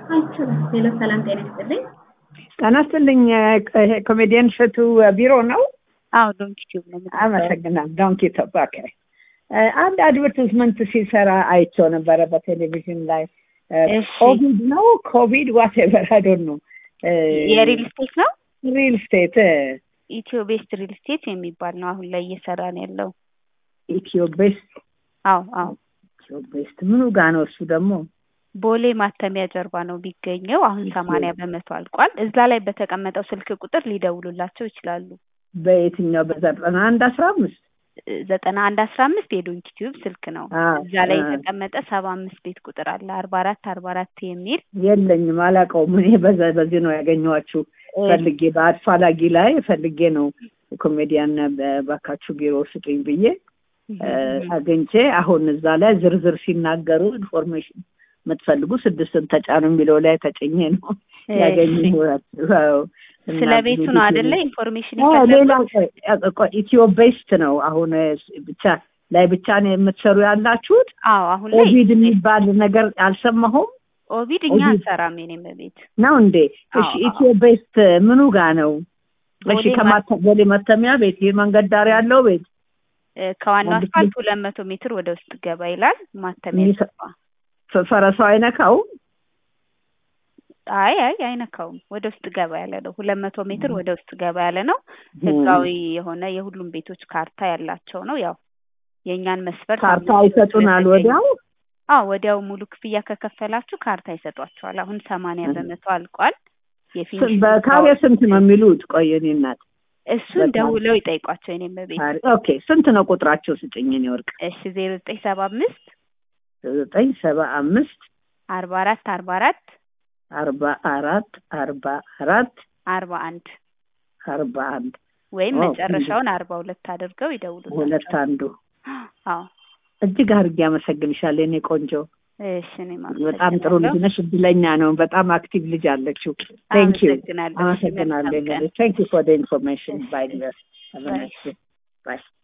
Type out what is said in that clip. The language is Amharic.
አይችልም። ሌሎ ሰላም ጤና ይስጥልኝ። ጤና ይስጥልኝ። ይሄ ኮሜዲያን እሸቱ ቢሮ ነው? አዎ ዶንኪ ቲዩብ ነው። የምትሰራው? አመሰግናለሁ። ዶንኪ ቶፕ ኦኬ። አንድ አድቨርቲዝመንት ሲሰራ አይቼው ነበረ በቴሌቪዥን ላይ እሺ። ኮቪድ ነው ኮቪድ ዋቴቨር አይ ዶንት ኖ የሪል ስቴት ነው። ሪል ስቴት ኢትዮ ቤስት ሪል ስቴት የሚባል ነው አሁን ላይ እየሰራ ነው ያለው። ኢትዮ ቤስት አዎ አዎ ኢትዮ ቤስት ምኑ ጋ ነው እሱ ደግሞ? ቦሌ ማተሚያ ጀርባ ነው የሚገኘው። አሁን እሺ። ሰማንያ በመቶ አልቋል። እዛ ላይ በተቀመጠው ስልክ ቁጥር ሊደውሉላቸው ይችላሉ። በየትኛው በዘጠና አንድ አስራ አምስት ዘጠና አንድ አስራ አምስት የዶንኪ ቲዩብ ስልክ ነው። እዛ ላይ የተቀመጠ ሰባ አምስት ቤት ቁጥር አለ አርባ አራት አርባ አራት የሚል የለኝም፣ አላውቀውም። እኔ በዛ- በዚህ ነው ያገኘኋችሁ ፈልጌ በአፋላጊ ላይ ፈልጌ ነው ኮሜዲያን ባካችሁ ቢሮ ስጡኝ ብዬ እ፣ አግኝቼ አሁን እዛ ላይ ዝርዝር ሲናገሩ ኢንፎርሜሽን የምትፈልጉ ስድስትን ተጫኑ የሚለው ላይ ተጭኜ ነው ያገኘኋችሁ። አዎ። እና ስለ ቤቱ ብዙ ነው ጊዜ- አይደለ ኢንፎርሜሽን አዎ፣ የፈለጉት? ሌላ ቆይ፣ ቆይ፣ ኢትዮ ቤስት ነው አሁን እ፣ ብቻ ላይ ብቻ ነው የምትሰሩ ያላችሁት። አዎ አሁን ላይ ኦቪድ የሚባል ነገር አልሰማሁም ኦቪድ እኛ ኦቪድ- አንሰራም። የኔም ቤት ነው እንዴ? እሺ አዎ፣ ኢትዮ ቤስት ምኑ ጋ ነው? እሺ ቦሌ ከማተ ቦሌ መተሚያ ቤት ይህ መንገድ ዳር ያለው ቤት እ፣ ከዋናው አንድ አስፋልት ሁለት መቶ ሜትር ወደ ውስጥ ገባ ይላል። ማተሚያ ይህ- ጀርባ። ፈ- ፈረሰው አይነካው? አይ አይ አይነካውም። ወደ ውስጥ ገባ ያለ ነው። ሁለት መቶ ሜትር ወደ ውስጥ ገባ ያለ ነው። ህጋዊ የሆነ የሁሉም ቤቶች ካርታ ያላቸው ነው። ያው የእኛን መስፈርት ካርታ አምስት ይሰጡናል ስለተገኘ- ወዲያው? አዎ ወዲያው ሙሉ ክፍያ ከከፈላችሁ ካርታ ይሰጧቸዋል። አሁን ሰማንያ እህ። በመቶ አልቋል። ስ- የፊኒሽንግ በካሬ ስራዎች- ስንት ነው የሚሉት? ቆይ የእኔ እናት እሱን በጣም- ደውለው ይጠይቋቸው። የኔም ቤት ካሬ- ኦኬ ስንት ነው ቁጥራቸው? ስጭኝ የእኔ ወርቅ። እሺ ዜሮ ዘጠኝ ሰባ አምስት ዘጠኝ ሰባ አምስት አርባ አራት አርባ አራት አርባ አራት አርባ አራት አርባ አንድ አርባ አንድ ወይም ዋው፣ መጨረሻውን አርባ ሁለት አድርገው ይደውሉላቸው። ሁለት አንዱ አዎ እጅግ አድርጌ አመሰግንሻለሁ የኔ ቆንጆ። እሺ እኔም በጣም ጥሩ ልጅ አመሰግናለሁ። ነሽ። እድለኛ ነው። በጣም አክቲቭ ልጅ አለችው። ቴንክ ዩ አመሰግናለሁ። እሺ፣ አመሰግናለሁ። መልካም ቀን። ቴንክ ዩ ፎር ኢንፎርሜሽን ባይ Bye. ባይ